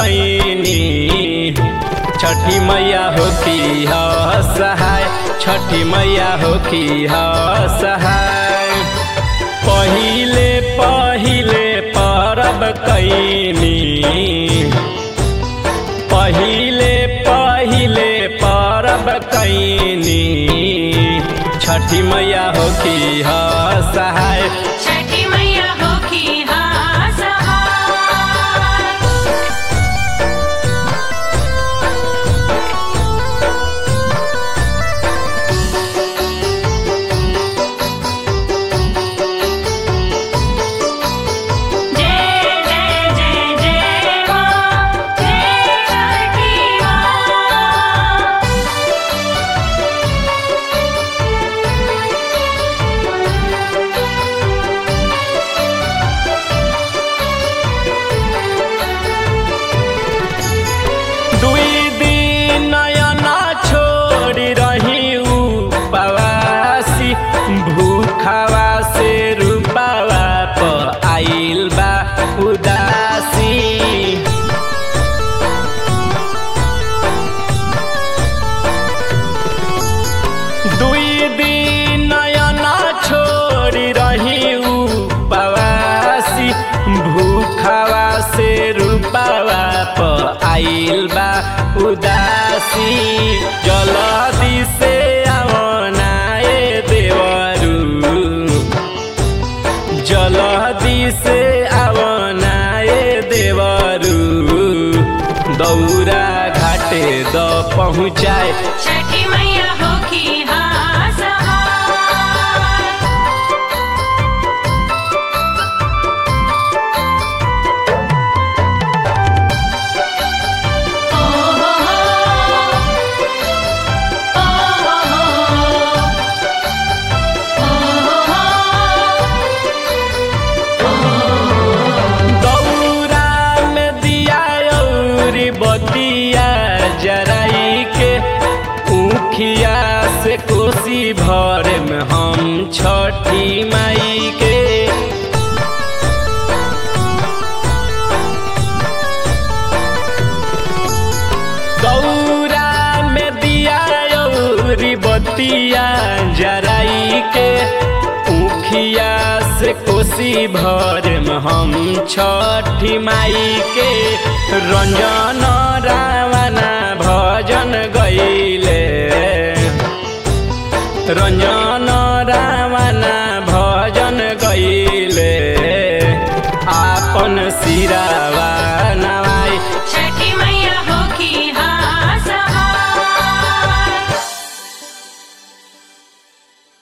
कैनी छठी मैया हो की ह सहाय छठी मैया हो की ह सहाय पहिले पहिले परब कैनी पहिले पहिले परब कैनी छठी मैया हो की ह सहाय छठी मैया हो की हाँ सहाय जय जय जय जय माँ जय छठी माँ दुई दिन नयना छोड़ी रही उपवासी भूखवा से रूपावा प आइल बा उदासी दुई दिन नयना छोड़ी रही उपवासी भूखवा से रूपावा प आइल बा उदासी जलदी से आवनाए देवरू जलदी से आवनाए देवरू दौरा घाटे द पहुँचाए छठी मैया हो की हाँ सहाय ओ हो हो ओ हो हो ओ हो दौरा में दिया औरी बतिया जराई के ऊखिया से कोसी भर में हम छठी माई के दौरा में दिया औरी बतिया जराई के ऊखिया से कोसी भर में हम छठी माई के रंजन रावना भजन गईले रंजन रावना भजन गईले आपन सिरा